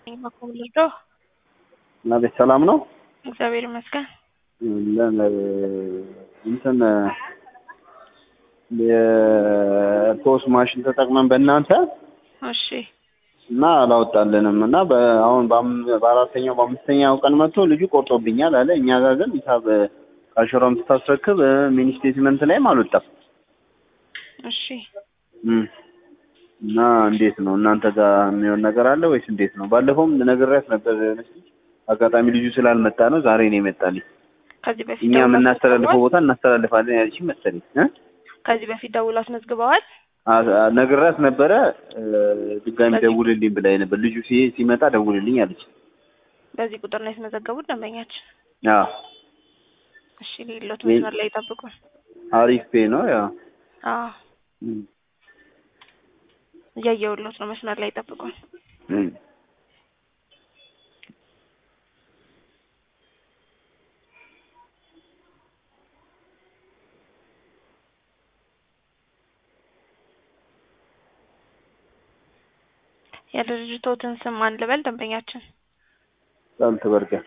በኩል ልርዳው? አቤት ሰላም ነው። እግዚአብሔር ይመስገን። እንትን የፖስ ማሽን ተጠቅመን በእናንተ እሺ እና አላወጣልንም እና አሁን በአራተኛው በአምስተኛው ቀን መጥቶ ልጁ ቆርጦብኛል አለ። እኛ ጋር ግን ሂሳብ ካሽሯም ስታስረክብ ሚኒ ስቴትመንት ላይም አልወጣም። እሺ እም እና እንዴት ነው እናንተ ጋር የሚሆን ነገር አለ ወይስ እንዴት ነው? ባለፈውም ነግሬያት ነበር የሆነች ልጅ አጋጣሚ ልጁ ስላልመጣ ነው ዛሬ ነው የመጣልኝ። ከዚህ በፊት እኛ ደውሎ የምናስተላልፈው አስመዝግበዋል? ቦታ እናስተላልፋለን ያለችኝ መሰለኝ እ ከዚህ በፊት ደውሎ አስመዝግበዋል? አ- አ- ነግሬያት ነበረ እ፣ ድጋሚ በዚህ- ደውልልኝ ብላኝ ነበር። ልጁ ሲ- ሲመጣ ደውልልኝ አለች። በዚህ ቁጥር ነው ያስመዘገቡት ደንበኛችን። አዎ እሺ ሌሎት ሜ- መስመር ላይ ይጠብቁ። አሪፍ ፔ ነው ያው አዎ እም፣ እያየሁሎት ነው። መስመር ላይ ይጠብቁ። እም። የድርጅቶትን ስም ማን ልበል? ደንበኛችን ጣልት በርገር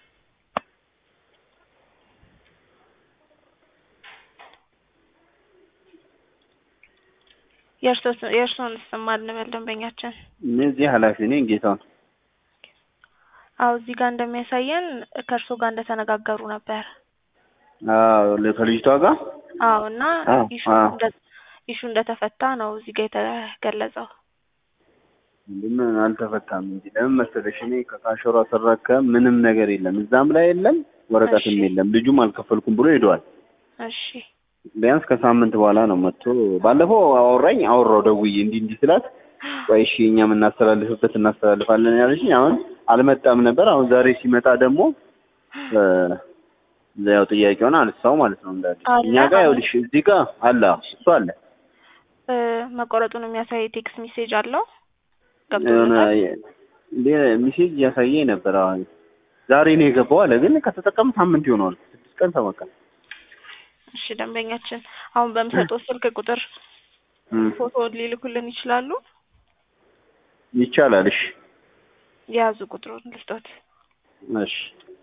የእርሶስ የእርሶን ስም ማን ልበል? ደንበኛችን እነዚህ ኃላፊ ነኝ ጌታውን አዎ እዚህ ጋር እንደሚያሳየን ከእርሶ ጋር እንደተነጋገሩ ነበር። አዎ ከልጅቷ ጋር አዎ እና አዎ፣ ኢሹ አዎ። እንደ- ኢሹ እንደተፈታ ነው እዚህ ጋር የተገለጸው። ምን አልተፈታም እንጂ ለምን መሰለሽ እኔ ከካሸሯ ስረከብ ምንም ነገር የለም እዛም ላይ የለም ወረቀትም እሺ። የለም ልጁም አልከፈልኩም ብሎ ሄደዋል እሺ ቢያንስ ከሳምንት በኋላ ነው መጥቶ ባለፈው አወራኝ አወራው ደውዬ እንዲህ እንዲህ ስላት ቆይ እሺ እኛ የምናስተላልፍበት እናስተላልፋለን ያለችኝ አሁን አልመጣም ነበር አሁን ዛሬ ሲመጣ ደግሞ እ፣ ያው ጥያቄውን አነሳው ማለት ነው እንዳለ አለ እኛ ጋር አሁን? ይኸውልሽ እዚህ ጋር አለ አዎ፣ እሱ አለ እ፣ መቆረጡን የሚያሳይ ቴክስት ሜሴጅ አለው የሆነ ገብቶለታል? ሚሴጅ እያሳየኝ ነበር አሁን ዛሬ ነው የገባው አለ ግን ከተጠቀም ሳምንት ይሆነዋል ስድስት ቀን ሰባት ቀን እሺ ደንበኛችን አሁን በምሰጠው ስልክ ቁጥር እም፣ ፎቶ ሊልኩልን ይችላሉ? ይቻላል እሺ የያዙ ቁጥሩን ልስጦት። እሺ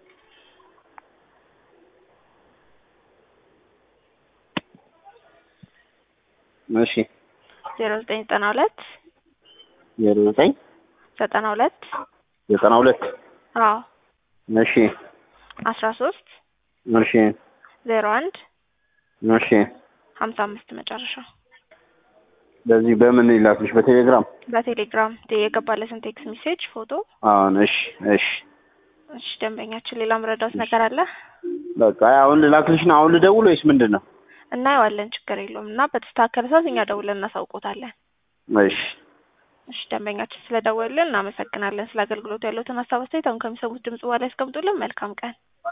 እሺ ዜሮ ዘጠኝ ዘጠና ሁለት ዜሮ ዘጠኝ ዘጠና ሁለት ዘጠና ሁለት አዎ እሺ አስራ ሶስት እሺ ዜሮ አንድ እሺ ሀምሳ አምስት መጨረሻው በዚህ በምን ይላክልሽ በቴሌግራም በቴሌግራም የገባለትን ቴክስት ሜሴጅ ፎቶ። አሁን እሺ እሺ እሺ ደንበኛችን ሌላ ምረዳውት ነገር አለ? በቃ አሁን ልላክልሽ ነው አሁን ልደውል ወይስ ምንድን ነው እናየዋለን፣ ችግር የለውም እና በተስተካከለ ሰዓት እኛ ደውለን እናሳውቆታለን። እሺ እሺ ደንበኛችን ስለደወሉልን እናመሰግናለን። ስለ አገልግሎቱ ያለውትን ሀሳብ አስተያየት አሁን ከሚሰሙት ድምጽ በኋላ ያስቀምጡልን። መልካም ቀን